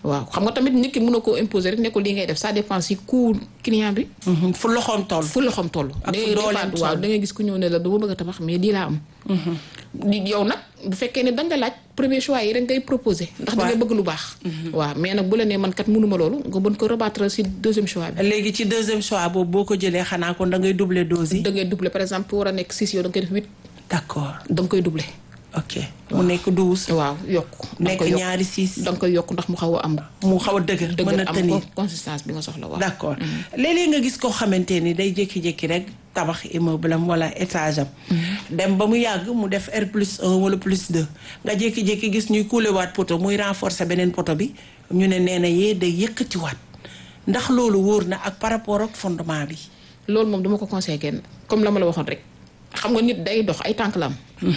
waaw xam nga tamit nit ki mën na koo imposer rek ne ko lii ngay def ça dépend si coût client bi. fu loxoom toll. fu loxoom toll. Ak fu da ngay dooleem defaat waaw toll. da ngay gis ku ñëw ne la dama bëgg a tabax mais lii laa am. di yow nag bu fekkee ne dañ la laaj premier choix yi rek ngay proposer. ndax da ngay Ouais. bëgg lu baax. waaw mais nag bu la nee man kat mënuma loolu nga mën ko rebattre si deuxième choix bi. léegi ci deuxième choix boobu boo ko jëlee xanaa kon da ngay doubler dose yi. da ngay doubler par exemple war a nekk six yow da nga koy def huit d'accord da nga koy doubler. ok mu nekk douze. waaw yokk. da nga nekk koy yokk ñaari six. da nga koy yokk ndax mu xaw a am. mu xaw a dëgër. mën dëgg a am tenir ko consistance bi nga soxla waaw. d'accord léeg-léeg nga gis koo xamante ni day jékki-jékki rek tabax immeuble am wala étage am. dem ba mu yàgg mu def R plus 1 wala plus 2 nga jékki-jékki gis ñuy kuulewaat poto muy renforcer beneen poto bi ñu ne nee na yee day yëkkatiwaat ndax loolu wóor na ak par rapport ak fondement bi. loolu moom dama ko conseillé kenn comme la ma la waxoon rek xam nga nit day dox ay tànk la am.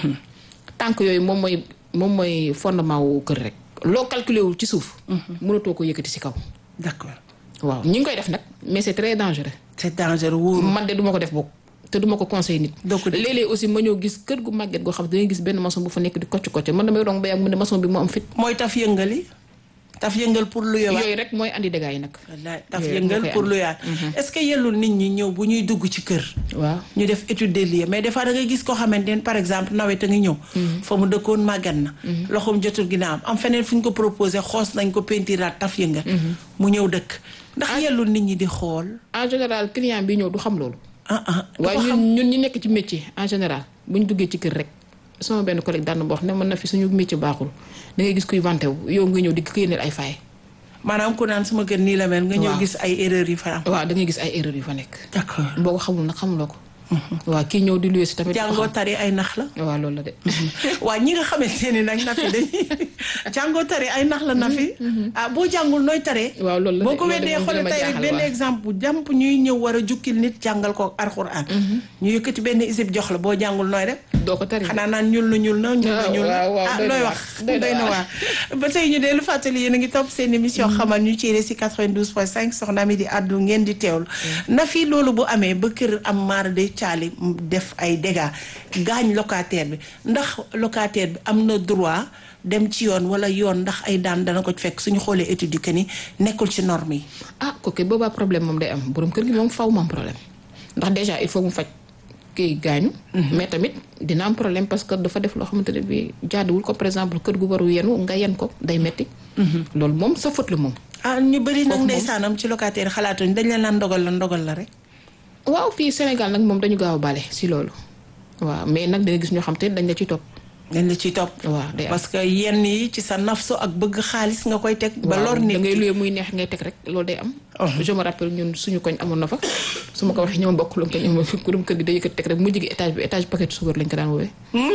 tànk yooyu moom mooy moom mooy fondement wu kër rek. loo calculé wul ci suuf. mënatoo ko yëkkati si kaw. d'accord waaw ñi ngi koy def nag mais c'est très dangereux. c'est dangereux wóoru. man de duma ko def bokk te duma ko conseillé nit. doo ko def. léeg-léeg aussi ma ñëw gis kër gu màgget goo xam ne dangay gis benn maçon bu fa nekk di kocc kocc man damay rong ba yàgg mu ne maçon bi moo am fit. mooy taf yëngali taf yëngal pour lu yowaat. yooyu rek mooy andi dégâts yi nag. wallaay taf yooyu rek yëngal moo koy pour andi. lu yaat est-ce que yellul nit ñi ñëw bu ñuy dugg ci kër. waaw ñu def étude des lieux mais des fois da ngay gis koo xamante ne par exemple nawet a ngi ñëw. fa mu dëkkoon màggat na. loxoom jotul ginnaaw am feneen fu ñu ko proposé xoos nañ ko pentiraat taf yëngal. mu ñëw dëkk ndax yellul nit ñi di xool. en général client bi ñëw du xam loolu. ah ah du ko waaye xam ñun ñun ñi nekk ci métier en général bu ñu duggee ci kër rek sama benn collègue daan na ma wax ne mën na fi suñu métier baaxul da ngay gis kuy vanté wu yow nga ñëw di ko yéeneel ay faay. maanaam ku naan sama kër nii la mel. nga ñëw Waaw. gis ay erreurs yi fa am. waaw da ngay gis ay erreurs yu fa nekk. d'accord boo ko xamul nag xamuloo ko. waaw kii ñëw di luye si tamit. du ko jàngoo xam. tari ay nax la. waaw loolu la de. waa ñi nga xamante ni nag nafi dañuy jàngoo tari ay nax la nafi ah boo jàngul nooy taree waaw loolu la boo de ko loolu de weddee moom xoole dina ma tey rek jaaxal, benn waaw. exemple bu jàmp ñuy ñëw war a jukkil nit jàngal ko alxuraan ñu yëkkati benn isib jox la boo jàngul nooy rek doo ko tari. xanaa naan ñuul na ñuul na ñuul na waaw, ñuul na waaw, waaw, ah doy na looy waar, wax doy na doy na waar. waar ba tey ñu dellu fàttali yéen a ngi topp seen émission xamal ñu ci si 92 point 5 soxna mi di àddu ngeen di teewlu na fi loolu bu amee ba kër am maara de caali def ay dégâts gaañ locataire bi ndax locataire bi am na droit dem ci yoon wala yoon ndax ay daan dana ko fekk suñu xoolee étude yi que ni nekkul ci norme yi ah kooku boobaa problème moom day am borom kër gi moom faw mu am problème ndax déjà il faut mu faj kii gaañu. mais tamit dina am problème parce que dafa def loo xamante ne bii jaaduwul comme par exemple kër gu waru yenu nga yen ko day metti loolu moom sa faute la moom. ah ñu bëri nag Foofu moom. ndeysaanam ci locataire xalaatuñ dañ leen naan ndogal la ndogal la rek waaw fii Sénégal nag moom dañu gaaw a bale si loolu waaw mais nag da nga gis ñoo xam te dañ la ci topp. dañ la ciy topp waaw day am parce que yenn yi ci sa nafsu ak bëgg xaalis nga koy teg ba waaw lor nit da ngay ki. luye muy neex ngay teg rek loolu day am. je me rappelle ñun suñu koñ amoon na fa su ma ko waxee ñoom bokk luñ ko ñoom kuréel kër gi day yëkkati teg rek mu jigi étage bi étage paquet suukar lañ ko daan woowee.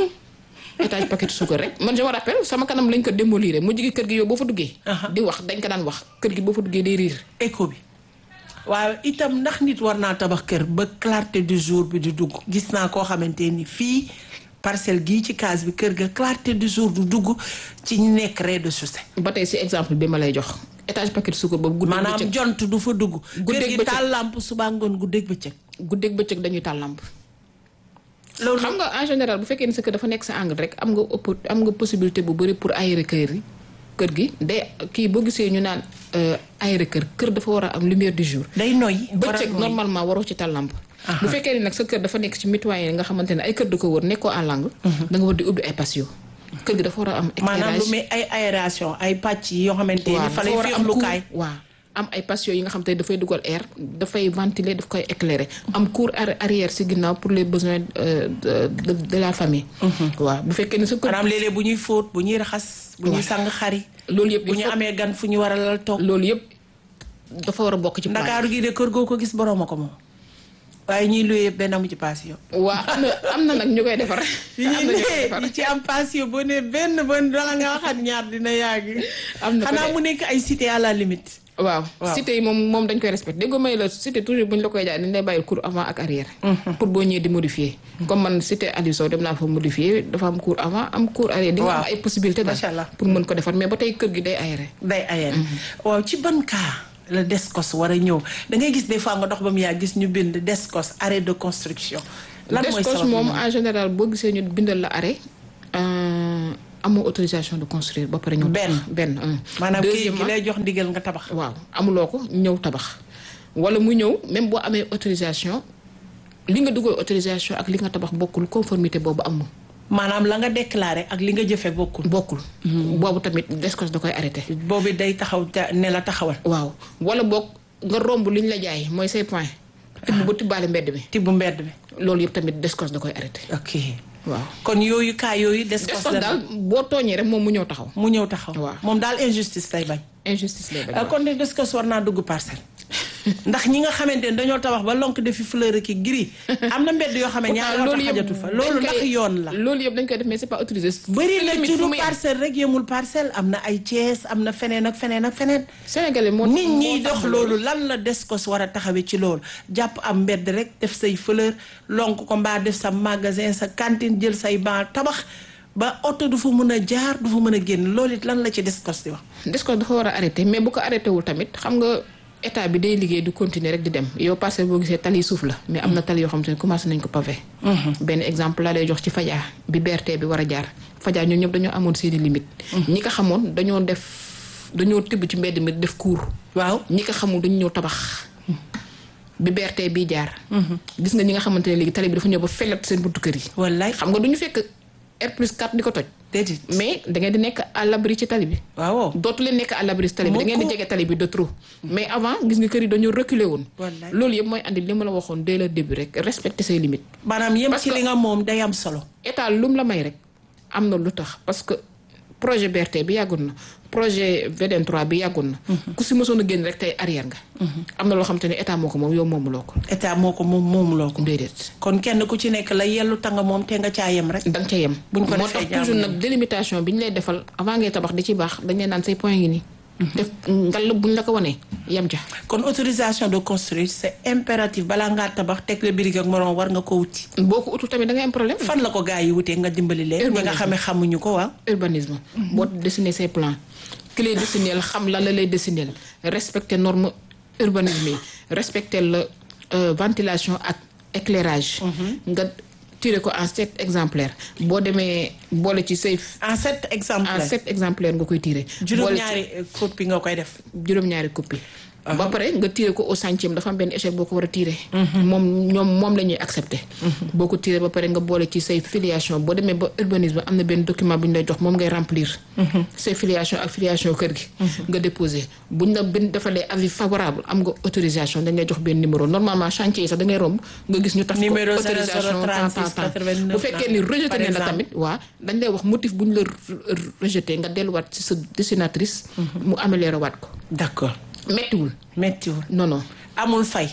étage paquet suukar rek man je me rappelle sama kanam lañ ko démolir mu jigi kër gi yow boo fa duggee. di wax dañ ko daan wax kër gi boo fa duggee day riir. écho bi waaw itam ndax nit war naa tabax kër ba clarté du jour bi di dugg gis naa koo xamante ni fii parcelle gii ci case bi kër ga clarté du jour du dugg ci ñi nekk rez-de-chaussée ba tey si exemple bi ma lay jox étage paquet suukar boobu. guddeeg maanaam bëccëg jont du fa dugg kër Guddeeg gi bëccëg. taal lampe suba ngoon guddeeg bëccëg guddeeg bëccëg dañuy taal lampe. loolu xam nga en général bu fekkee ni sa kër dafa nekk sa angle rek am nga oppo am nga possibilité bu bëri pour aérer kër yi kër gi day kii boo gisee ñu naan euh, aérer kër kër dafa war a am lumière du jour. day noy bëccëg normalement waroo ci tal lampe bu fekkee ni nag sa kër dafa nekk ci mitoyen yi nga xamante ne ay kër da ko wër nekkoo à l'angle da nga war di ubbi ay patio kër gi dafa war a am maanaam lu éclairage muy ay aération ay pàcc yi yoo xamante ni waaw fa dafa lay war a am féexlukaay cour waaw am ay patio yi nga xam te ne dafay dugal air dafay ventiler daf koy éclairer am cour arri- arrière si ginnaaw pour les besoins euh, de, de, de la famille waaw bu fekkee ni sa kër maanaam léeg-léeg bu ñuy fóot bu ñuy raxas bu ñuy sang xari loolu yëpp bu il ñu faut- amee gan fu ñu war a lal toog loolu yëpp dafa war a bokk ci plan ndakaaru gi de kër goo ko gis boroom a ko moom waaye ñuy luye yëpp benn amu ci passion waaw am na am na nag ñu koy defar yi am ñuy na ñu koy luye defar yi ci am passion boo ne benn bon dala nga waxaat ñaar dina yàgg am na ko xanaa de. mu nekk ay cité à la limite waaw Waaw. cité yi moom moom dañ koy respecté déggoo may la cité toujours bu ñu la koy jaay dañ lay bàyyil cours avant ak arrière pour boo ñëwee di modifier comme man cité Aliou Sow dem naa fa modifier dafa am cours avant am cours arrière di nga am Waaw. ay possibilité daal Macha Allah. pour mën ko defar mais ba tey kër gi day aéré day ayeen waaw ci ban cas la descos war a ñëw da ngay gis des fois nga dox ba mu yaa gis ñu bind descos arrêt de construction lan mooy descos sabab moom bi en général boo gisee ñu bindal la arrêt euh, amoo autorisation de construire ba pare ñëw Benn. tabax benn un maanaam kii gi deuxièmement lay jox ndigal nga tabax. waaw amuloo ko ñëw tabax wala mu ñëw même boo amee autorisation li nga dugal autorisation ak li nga tabax bokkul conformité boobu amul maanaam la nga déclaré ak li nga jëfe bokkul. bokkul boobu tamit descos da koy arrêté boobu day taxaw te ne la taxawal. waaw wala boog nga romb li ñu la jaay mooy say point tibb ba tibbaale mbedd mi tibb mbedd bi. loolu yëpp tamit descos da koy arrêté ok waaw kon yooyu cas yooyu. des descos daal boo tooñee rek moom mu ñëw taxaw mu ñëw taxaw. Waaw. moom daal injustice lay bañ. injustice lay bañ Uh, kon de descos war naa dugg parcelle. ndax ñi nga xamante ne dañoo tabax ba lonk defi fleur ki gris am na mbedd yoo xam ne ñaar Pourtant, loolu xajatu fa loolu dañ ndax koy- yoon la. loolu yëpp dañ koy def mais c'est pas autorisé bëri na limite ci fu du mu yem. parcelle rek yemul parcelle am na ay Thiès am na feneen ak feneen ak feneen. sénégalais moo nit moo ñiy tax dox loolu lan la descos war a taxawee ci loolu jàpp am mbedd rek def say fleur lonk ko mbaa def sa magasin sa cantine jël say ban tabax ba oto du fa mën a jaar du fa mën a génn loolu it lan la ci descos di wax. descos dafa war a arrêté mais bu ko arrêté wul tamit xam nga état bi day liggéey du continuer rek di dem yow parcelle boo gisee tali suuf la mais am na tali yoo xam te ne commencé nañ ko pavé benn exemple laa lay jox ci Fadia bi BRT bi war a jaar Fadia ñun ñëpp dañoo amoon seeni limite ñi ko xamoon dañoo def dañoo tibb ci mbedd mi def cour waaw ñi ko xamul dañu ñëw tabax bi BRT bii jaar gis nga ñi nga xamante ne léegi tali bi dafa ñëw ba fellat seen buntu kër yi wallaay xam nga duñu fekk R plus 4 di ko toj déedéet mais da ngeen di nekk à l'abri ci tali bi waaw dootu leen nekk à l'abri ci tali bi da ngeen di Mukk. jege tali bi de trop mais avant gis nga kër yi dañoo reculer woon Wallaay. loolu yëpp mooy andi li ma la waxoon dès le début rek respecter say limites maanaam yem Parce ci que- li nga moom day am solo. état lu mu la may rek am na lu tax parce que projet BRT bi yàggoon na projet VDN 3 bi yàggoon na ku si mësoon a génn rek tey arrière nga am na loo xam te ne état moo ko moom yow moomuloo ko état moo ko moom moomuloo ko. déedéet kon kenn ku ci nekk la yellu tanga moom te nga caa yem rek. da nga ca yem Buñ ko moo defee tax toujours jàmm nag délimitation bi ñu lay defal avant ngay tabax di ci baax dañ lay naan say point ngi nii def ngal buñ la ko wanee yem ca kon autorisation de construire c'est impératif balaa ngaa tabax teg la birig ak moroom war nga ko wuti. boo ko utul tamit da ngay am problème fan la ko gaa yi wutee nga dimbali leen. ñi nga Urbanisme. xamee xamuñu ko waaw. urbanisme boo dessiner say plan ki lay dessiner xam la la lay dessiner respecter norme urbanisme yi respecter la euh, ventilation ak éclairage nga tiré ko en sept exemplaires boo demee boole ci say en sept en exemplaires. sept exemplaires nga koy tiré boole ci juróom-ñaari copie nga koy def. juróom-ñaari copie ba pare nga tiré ko au centième dafa am benn échelle boo ko war a tiré moom ñoom moom la ñuy accepté boo ko tiré ba pare nga boole ci say filiation boo demee ba urbanisme am na benn document bu ñu lay jox moom ngay remplir say filiation ak filiation kër gi nga déposé buñ la benn defalee avis favorable am nga autorisation dañ lay jox benn numéro normalement chantier yi sax da ngay romb nga gis ñu taf ko Numéro autorisation 0036 temps temps temps 89 bu fekkee ni rejeté par ne la exemple. tamit waa dañ lay wax motif bu ñu la re- rejeté nga delluwaat ci sa dessinatrice mu amélioré waat ko d'accord mettiwul méttiwul. non non amul fay.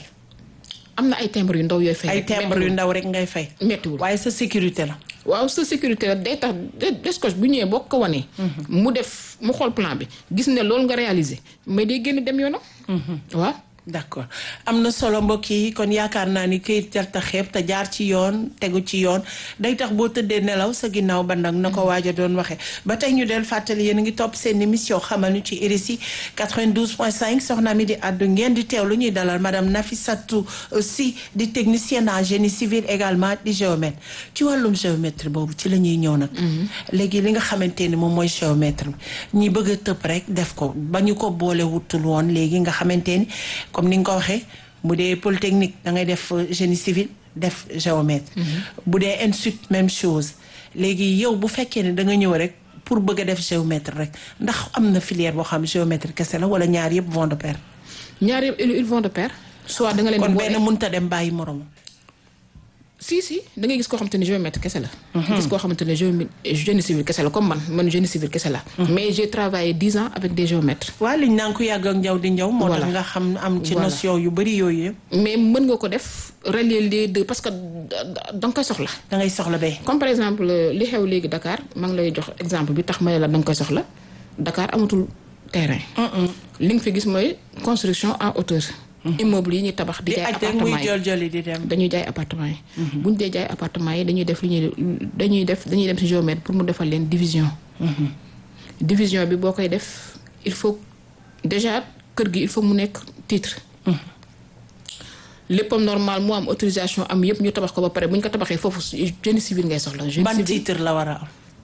am na ay timbre yu ndaw yooyu fay ay rek, timbre yu mettiwul. ndaw rek ngay fay. mettiwul waaye sa sécurité la. waaw sa sécurité la day tax de- descos bu ñëwee boo ko wanee mu def mu xool plan bi gis ne loolu nga réaliser mais day génn dem yoonam waaw d'accord am na solo mbokk yi kon yaakaar naa ni këyit jarta xeeb te jaar ci yoon tegu ci yoon day tax boo tëddee nelaw sa ginnaaw ba nag na ko waaja doon waxee ba tey ñu del fàttali yéen a ngi topp seen émission xamal ñu ci RSI 92.5 soxna mi di àddu ngeen di teewlu ñuy dalal madame Nafissatou Sy di technicienne en génie civil également di géomètre ci wàllum géomètre boobu ci la ñuy ñëw nag léegi li nga xamante ni moom mooy géomètre bi ñi bëgg a tëb rek def ko ba ñu ko boole wutul woon léegi nga xamante ni comme ni nga ko waxee bu dee polytechnique da ngay def euh, génie civil def géomètre bu dee institut même chose léegi yow bu fekkee ne da nga ñëw rek pour bëgg a def géomètre rek ndax am na filière boo xam géomètre kese la wala ñaar yëpp vont de pair ñaar yëpp ils vont de pair soit da nga leen kon di benn boole mënta dem bàyyi moroom si si da ngay gis koo xamante ne géomètre kese la gis koo xamante ne géomètre génie civil kese la comme man man génie civil kese la mais j'ai travaillé dix ans avec des géomètres waa liñ naan ko yàgg ak njaw di njaw moo tax Voilà. nga xam am ci Voilà. notion yu bari yooyu yëpp mais mën nga ko def relier les deux parce que da da- da nga koy soxla da ngay soxla bay comme par exemple li xew léegi Dakar maa ngi lay jox exemple bi tax ma ne la da nga koy soxla Dakar amatul terrain. li nga fi gis mooy construction en hauteur. immeuble yi ñuy tabax di di jaay aj rek appartement muy yi jol joli di dem dañuy jaay appartement yi. bu ñu dee jaay appartement yi dañuy def li ñuy dañuy def dañuy dem ci géomètre pour mu defal leen division. division bi boo koy def il faut déjà kër gi il faut mu nekk titre. léppam normal mu am autorisation am yëpp ñu tabax ko ba pare bu ñu ko tabaxee foofu génie civil ngay soxla. génie ban civil titre la war a am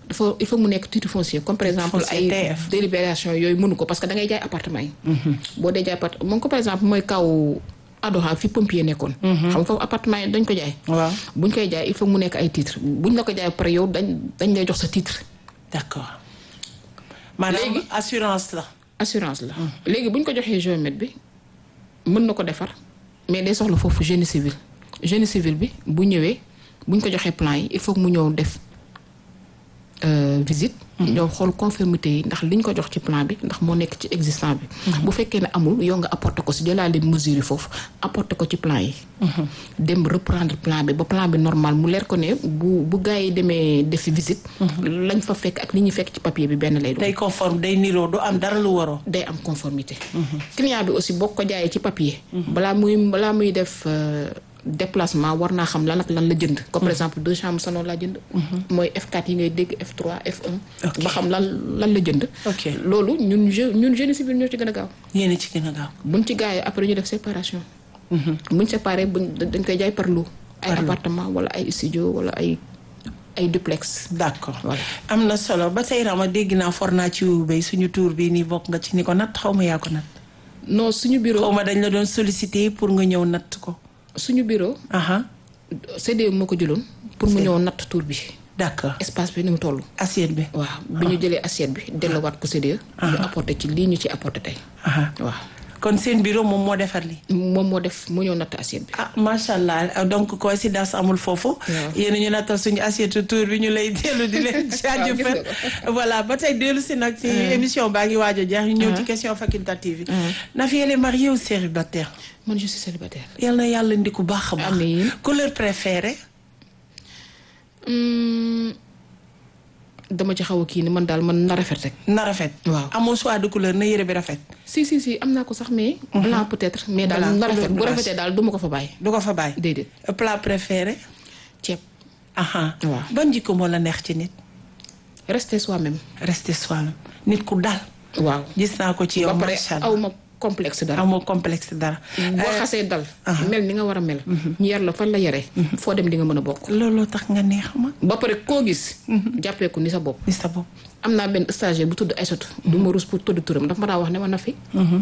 dafa il faut mu nekk titre foncier comme par exemple Foncier ay TF. délibération yooyu mënu ko parce que da ngay jaay appartement yi boo dee jaay appartement moom ko par exemple mooy kaw adoxa fi pompier nekkoon xam nga foofu appartement yi dañ ko jaay waaw buñ koy jaay il faut mu nekk ay titre buñ la ko jaay pare yow dañ dañ lay jox sa titre d'accord maanaam Léegi- assurance la assurance la léegi bu ñu ko joxee géomètre bi mën na ko defar mais day soxla foofu génie civil génie civil bi bu ñëwee bu ñu ko joxee plan yi il faut que mu ñëw def euh, visite ñëw xool conformité yi ndax liñ ko jox ci plan bi ndax moo nekk ci existant bi bu fekkee ne amul yow nga apporter ko si jëlaale mesures yi foofu apporter ko ci plan yi dem reprendre plan bi ba plan bi normal mu leer ko ne bu bu gars yi demee defi visite lañ fa fekk ak li ñuy fekk ci papier bi benn lay doon day conforme day niroo du am dara lu waroo day am conformité. client bi aussi boo ko jaayee ci papier. balaa muy balaa muy def euh, déplacement war naa xam lan ak lan la jënd. comme par exemple deux chambres salon laa jënd. mooy F4 yi ngay dégg F3 F1. Ok. ba xam lan lan la jënd. Ok. loolu ñun je ñun génie civil ñoo ci gën a gaaw. yéen a ci gën a gaaw buñ ci gaayee après ñu def séparation. buñ séparé buñ dañ koy jaay par lot. ay Par lot. appartement wala ay studio wala ay ay duplex. d'accord Voilà. am na solo ba tey Rama dégg naa for naa ci wu bay suñu tour bi nii bokk nga ci ni ko natt xaw ma yaa ko natt non suñu bureau xaw ma dañ la doon solliciter pour nga ñëw natt ko suñu bureau aha CDE moo ko jëloon pour mu ñëw natt tour bi. d'accord espace bi ni mu toll. assiette bi waaw bi ñu jëlee assiette bi delluwaat ko CDE. ñu apporté ci lii ñu ci apporté tey. aha waaw kon seen bureau moom moo defar li moom moo def mu ñëw natt assiette bi. ah macha allah donc coïncidence amul foofu. Waaw. yéen ñu nattal suñu assiette tour bi ñu lay dellu di leen jaajëfal. voilà ba tey dellu si nag ci émission baa ngi waaj a jeex ñu ñëw ci question facultative yi. na fi yéen marié ou célibataire. man je suis célibataire. yal na yàlla ndi ku baax a baax. Amiin. couleur préférée. Hum, dama ci xaw a kii ni man daal man na rafet rek. na rafet. Waaw. amoo choix de couleur na yére bi rafet. si si si am naa ko sax mais. blanc peut-être mais daal Blanc, na rafet couleur bu blanche. rafetee daal du ma ko fa bàyyi. du ko fa bàyyi. déedéet plat préféré. ceeb. aha Waaw. ban jikko moo la neex ci nit. rester soi-même. rester soi-même nit ku dal. waaw. gis naa ko ci yow ba pare macha allah aw ma complexe dara. amoo complexe dara. boo xasee dal. mel ni nga war a mel. ñu yar la fan la yaree. foo dem di nga mën a bokk. looloo tax nga neex ma. ba pare koo gis. jàppee ko ni sa bopp. ni sa bopp. am naa benn stagiaire bu tudd Aïssatou du ma rus pour tudd turam dafa ma daa wax ne ma na fi.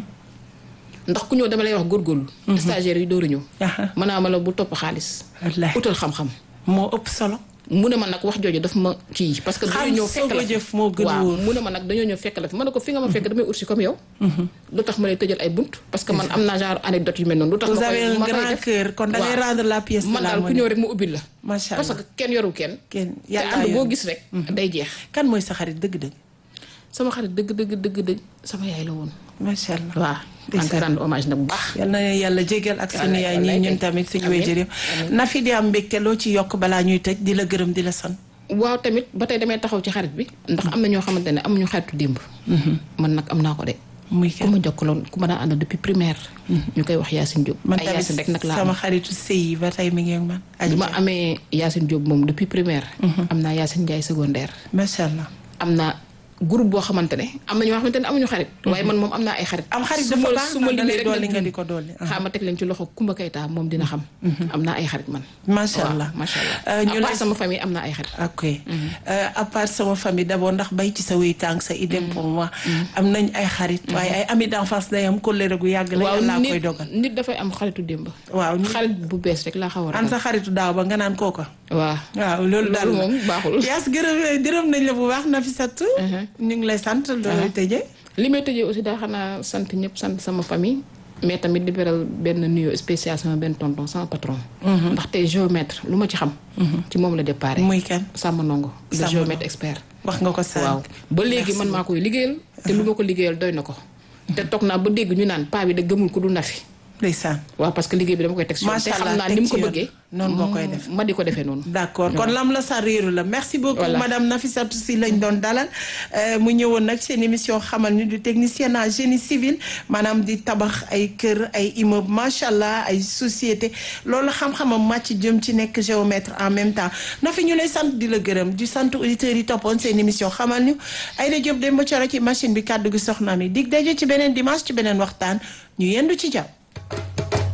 ndax ku ñëw dama lay wax góorgóorlu. stagiaire yi dooru ñëw. Aha. mën naa ma la bu topp xaalis. wallaahi utal xam-xam. moo ëpp solo. mu ne ma nag wax jooju daf ma kii parce que Xam dañoo ñëw soog fekk a la fi jëf moo gën a waaw wóor. mu ne ma nag dañoo ñëw fekk la fi ma ne ko fi nga ma fekk damay ut si comme yow. lu tax ma lay tëjal ay bunt parce que man am naa genre anecdote yu mel noonu. lu tax vous ma avez koy un ma koy grand def cœur kon da ngay waaw. rendre la pièce de man la daal ku monnaie. ñëw rek mu ubbil la. macha parce allah que kenn yorul kenn. kenn te yàlla ànd boo yor. gis rek. day jeex. kan mooy sa xarit dëgg-dëgg. sama xarit dëgg dëgg dëgg dëgg sama yaay la woon. macha allah. waaw maa ngi koy rendre hommage nag bu baax. yal na yàlla jégal ak suñu yaay ñii ñun tamit suñu Amiin. wéy na fi di am mbégte loo ci yokk balaa ñuy tëj di la gërëm di la sant. waaw tamit ba tey damay taxaw ci xarit bi. ndax am na ñoo xamante ne amuñu xaritu démb. man nag am naa ko de. muy ku kenn ma jokkaloon ku ma daan ànd depuis primaire. ñu koy wax Yacine Diop. man ay Yacine rek nag tamit laa sama am. xaritu sëy yi ba tey mi ngi ak man. bi ma amee Yacine Diop moom depuis primaire. am naa Yacine Ndiaye secondaire. macha allah. am naa groupe boo xamante ne am na ñoo xamante ne amuñu xarit. waaye man moom am naa ay xarit. am xarit su dafa ma baax su ma ndax da limee lay rek dolli nag nga juum. di ko dolli. xaaral ma teg leen ci loxo Kumba Kayta moom dina xam. am naa ay xarit man. macha waaw allah. macha allah. Euh, ñu à part lay- sama famille am naa ay xarit. ok Euh, à part sama famille d'abord ndax bay ci sa wéy tànk sa idée pour moi am nañ ay xarit waaye ay ami d'enfance day am kóllëre gu yàgg la waaw yàlla koy nit dogal nit dafay am xaritu démb. waaw nit- xarit bu bees rek laa xaw a an ragal. sa xaritu daaw ba nga naan kooka waaw. waaw loolu daal loolu moom baaxul. yaas gërëm gërëm nañ la bu baax Nafissatou ñu ngi lay sant loolu tëjee li may tëjee aussi daa xanaa sant ñëpp sant sama famille mais tamit di beral benn nuyoo spécial sama benn tonton sama patron. ndax tey géomètre lu ma ci xam. ci moom la déparé. muy kan Samba Ndongo. le Samba géomètre Ndongo. expert. wax nga ko sànq waaw ba léegi man maa koy liggéeyal. te lu ma ko liggéeyal doy na ko. te toog naa ba dégg ñu naan paa bi da gëmul ku du nafi. ndeysaan waaw parce que liggéey bi dama koy teg si yoon. te Macha xam Allah, naa teg ni mu ci ko yoon. bëggee. Noonu nga koy def. ma di ko defee noonu. d'accord kon lam la sa réeru la merci beaucoup Voilà. madame Nafissatou Sy lañ doon dalal Euh, mu ñëwoon nag seen émission xamal ñu du technicien en génie civil maanaam di tabax ay kër ay immeuble macha allah ay société loolu xam-xamam màcc jëm ci nekk géomètre en même temps na fi ñu lay sant di la gërëm di sant auditeurs yi toppoon seen émission xamal ñu Aïda Diop Demba Thioro ci machine bi kàddu gi soxna mi dig daje ci beneen dimanche ci beneen waxtaan ñu yendu ci jàmm